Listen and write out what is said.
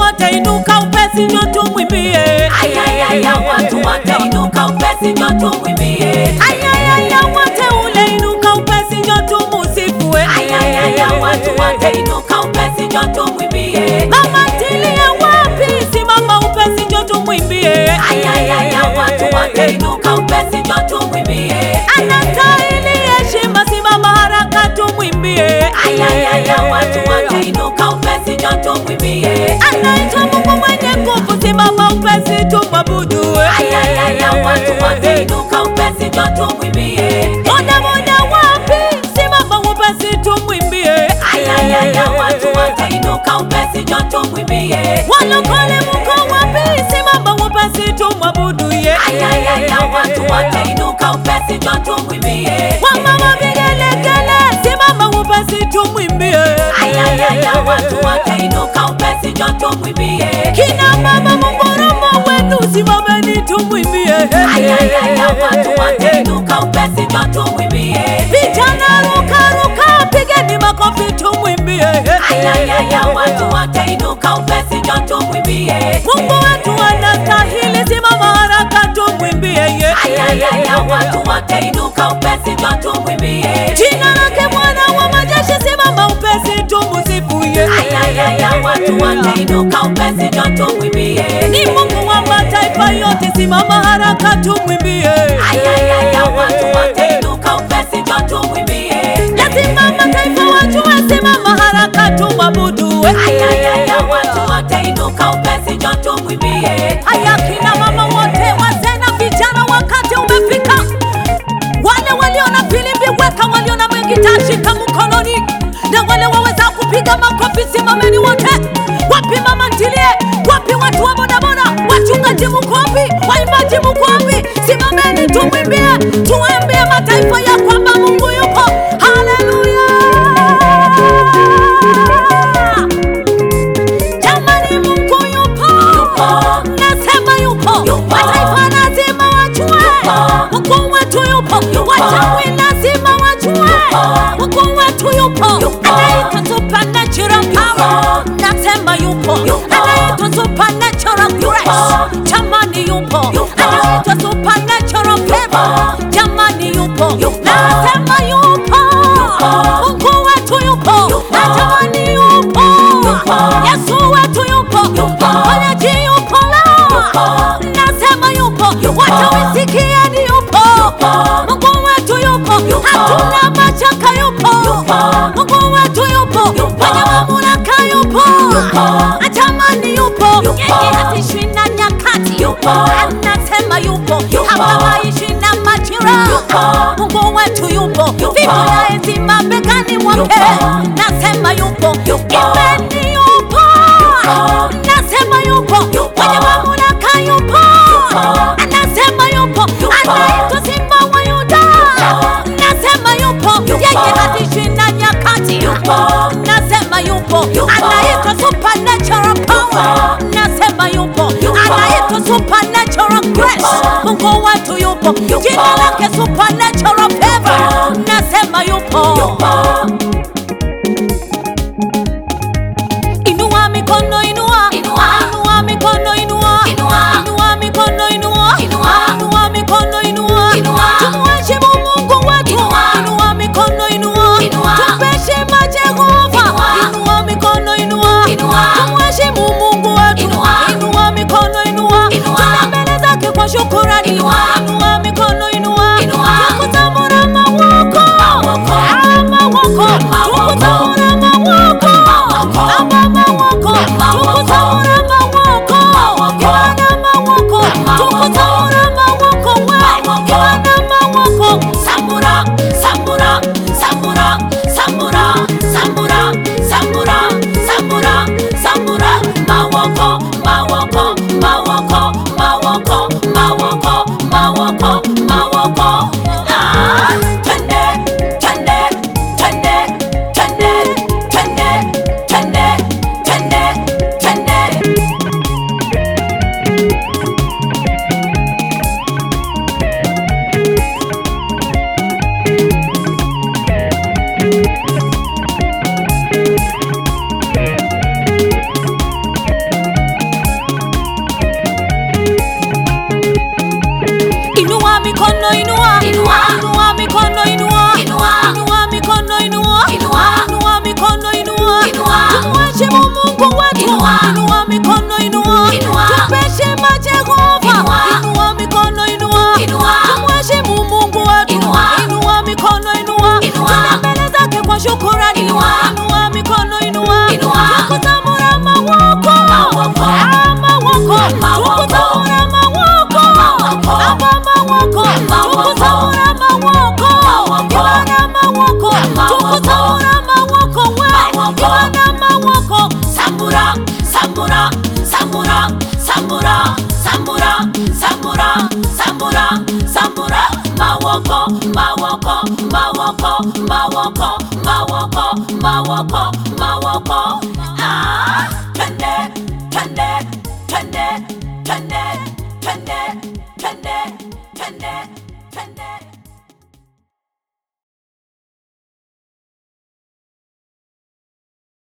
watainuka upesi, njo tumwimbie. Ayayaya, watu watainuka upesi, njo tumwimbie. Ayayaya, wateule inuka upesi, njo tumusifue. Ayayaya, watu watainuka upesi, njo tumwimbie. Mama ntilie wapi? Simama upesi, njo tumwimbie. Ayayaya, watu watainuka upesi, njo tumwimbie. Anastahili heshima, simama haraka tumwimbie. Ayayaya, watu watainuka upesi, njo tumwimbie. Anaitwa Mungu mwenye nguvu, simama upesi tumwabudu. Ayayaya, watu watainuka upesi, njo tumwimbie. Boda boda wapi? Simama upesi tumwimbie. Ayayaya, watu watainuka upesi, njo tumwimbie. Walokole mko wapi? Simama upesi tumwabudu ye. Ayayaya, watu watainuka upesi, njo tumwimbie. Wamama vigelegele, simama upesi tumwimbie. Ayayaya, watu watainuka upesi, njo tumwimbie. Kina mama mungoromo wenu, simameni tumwimbie. Ayayaya, watu watainuka upesi, njo tumwimbie. Vijana ruka ruka, pigeni makofi tumwimbie. Ayayaya, watu watainuka upesi, njo tumwimbie. Mungu wetu anastahili, simama haraka tumwimbie ye. Ayayaya, watu watainuka upesi, njo tumwimbie. Jina lake Bwana wa majeshi, simama upesi tumusifu ye. Ayayaya, watu watainuka upesi, njo tumwimbie. Ni Mungu wa mataifa yote, simama haraka tumwimbie. Ayayaya, watu watainuka upesi, njo tumwimbie. Lazima mataifa wajue, simama haraka tumwabudu. Ayayaya, watu watainuka upesi, njo tumwimbie. Haya, kina mama wote, wazee na vijana, wakati umefika. Wale walio na filimbi weka, walio na magita shika mkononi, na wale waweza kupiga makofi, simameni wote. Wapi mama ntilie? Wapi watu wa bodaboda? Wachungaji mko wapi? Waimbaji mko wapi? Simameni tumwimbie, tuambie mataifa ya kwamba Mungu yupo. Haleluya! Jamani, Mungu yupo, nasema yupo. Mataifa lazima wajue Mungu wetu yupo, wachawi lazima wajue Mungu wetu yupo, anaitwa supernatural power, nasema yupo, anaitwa supernatural grace, jamani yupo, anaitwa supernatural favor, jamani yupo, nasema yupo, Mungu wetu yupo, na jamani yupo, Yesu wetu yupo, mponyaji yupo la, nasema yupo, wachawi sikieni yupo, Mungu wetu yupo, hatuna mashaka yupo, Mungu wetu yupo, mwenye mamlaka yupo, atamani yupo, yeye hatishwi na nyakati, anasema yupo, hapabaishi na majira, Mungu wetu yupo, vipo yaezi mabegani mwake, nasema yupo, imeni yupo, nasema yupo, mwenye mamlaka yupo, anasema yupo, anaitwa Simba wa Yuda, nasema yupo, yeye hatishwi na nyakati, nasema yupo, anaitwa supernatural power, nasema yupo, anaitwa supernatural grace, Mungu wetu yupo, jina lake supernatural favor, nasema yupo. Inua mikono, inua. Inua. Inua mikono, inua. Inua. Inua mikono, inua. Inua. Inua mikono, inua. Inua. Tumheshimu Mungu wetu. Inua. Inua mikono, inua. Inua. Tumpe heshima Jehova. Inua. Inua mikono, inua. Inua. Tumheshimu Mungu wetu. Inua. Inua mikono, inua. Inua. Tuna mbele zake kwa shukrani. Inua. Inua mikono, inua. Inua. Tukuzamura mawoko. Mawoko. Ah, mawoko. mikono inua Inua. inua mikono inua Inua. inua mikono inua Inua. inua mikono inua Inua. tumheshimu Mungu wetu Inua. inua mikono inua Inua. tupe heshima Jehova Inua. inua mikono inua Inua. tumheshimu Mungu wetu Inua. inua mikono inua Inua. Tuna mbele zake kwa shukurani Inua. inua mikono inua Inua. tukuzamura mawoko Mawoko. Ah, mawoko Mawoko. tukuzamura mawoko Mawoko. aba mawoko Mawoko. tukuzamura mawoko Mawoko. ibana mawoko Mawoko. tukuzamura mawoko we Mawoko. ibana mawoko Sambura, sambura, sambura, sambura, sambura, sambura, sambura, sambura, mawoko, mawoko, mawoko, mawoko, mawoko, mawoko, mawoko. Ah, twende, twende, twende, twende.